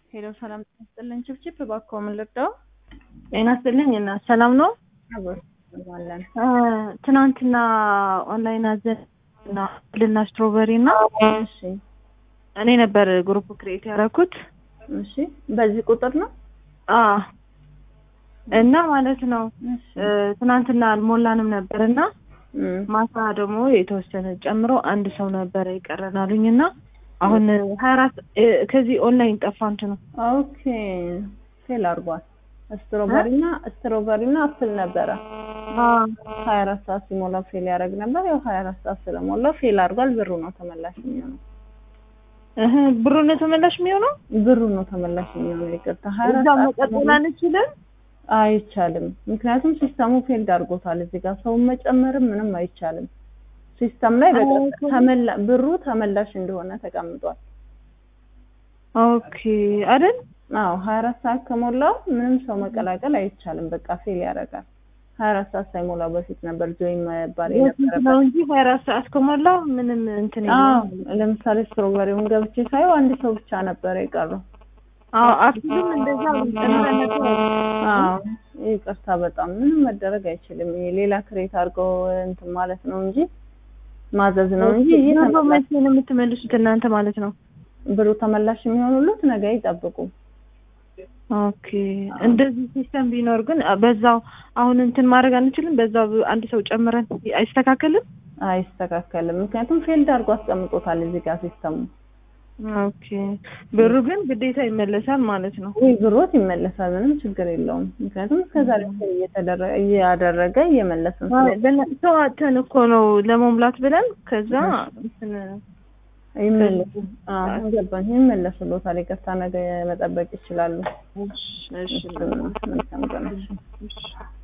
ሄሎ ሰላም ጤና ይስጥልኝ። ችብችብ እባክዎ ምን ልርዳው? ጤና ይስጥልኝ እና ሰላም ነው። አለን ትናንትና ኦንላይን አዘን እና ልና ስትሮበሪ እና እሺ እኔ ነበር ግሩፕ ክሬት ያደረኩት እሺ በዚህ ቁጥር ነው አ እና ማለት ነው እሺ ትናንትና አልሞላንም ነበር እና እም፣ ማታ ደግሞ የተወሰነ ጨምሮ አንድ ሰው ነበረ ይቀረን አሉኝ እና አሁን ሀያ አራት ከዚህ ኦንላይን ጠፋ እንትን ነው ኦኬ ፌል አድርጓል። ስትሮበሪ እና ስትሮበሪ እና አፕል ነበረ ሀያ አራት ሰዓት ሲሞላ ፌል ያደርግ ነበር። ያው ሀያ አራት ሰዓት ስለሞላው ፌል አድርጓል። ብሩ ነው ተመላሽ የሚሆነው። እህ ብሩ ነው ተመላሽ የሚሆነው ብሩ ነው ተመላሽ የሚሆነው። ይቅርታ ሀያ አራት እዛ ሰዓት መቀጠል ሲሞላ አንችልም አይቻልም። ምክንያቱም ሲስተሙ ፌልድ አድርጎታል። እዚህ ጋር ሰውን መጨመርም ምንም አይቻልም። ሲስተም ላይ በቃ አዎ፣ ተመላ ብሩ ተመላሽ እንደሆነ ተቀምጧል። ኦኬ አይደል አዎ ሀያ አራት ሰዓት ከሞላው ምንም ሰው መቀላቀል አይቻልም። በቃ ፌል ያደርጋል። ሀያ አራት ሰዓት ሳይሞላው በፊት ነበር ጆይን መባል ነው የነበረበት። እንጂ ሀያ አራት ሰዓት ከሞላው ምንም እንትን አዎ የለውም። ለምሳሌ ስትሮበሪውን ገብቼ ሳየው አንድ ሰው ብቻ ነበረ የቀረው። አዎ አፕልም እንደዛ ጨምረን ነበር። አዎ ይቅርታ፣ በጣም ምንም መደረግ አይችልም። ይሄ ሌላ ክሬት አድርገው እንትን ማለት ነው እንጂ ማዘዝ ነው እንጂ ይሄ ብሩ ተመላሽ መቼ ነው የምትመልሱት እናንተ ማለት ነው? ብሩ ተመላሽ የሚሆኑሉት ነገ ይጠብቁ። ኦኬ እንደዚህ ሲስተም ቢኖር ግን በዛው አሁን እንትን ማድረግ አንችልም። በዛው አንድ ሰው ጨምረን አይስተካከልም። አይስተካከልም። ምክንያቱም ፌልድ አድርጎ አስቀምጦታል እዚህ ጋር ሲስተሙ። ኦኬ ብሩ ግን ግዴታ ይመለሳል ማለት ነው። ወይ ብሮት ይመለሳል፣ ምንም ችግር የለውም። ምክንያቱም እስከዛሬ እየተደረገ እያደረገ እየመለስን ስለ- በነ- ሰው አተን እኮ ነው ለመሙላት ብለን ከዛ እንትን ይመለሱ አዎ ገባኝ። ይመለሱሎታል። ይቅርታ ነገ መጠበቅ ይችላሉ። እሺ እሺ መልካም ቀን። እሺ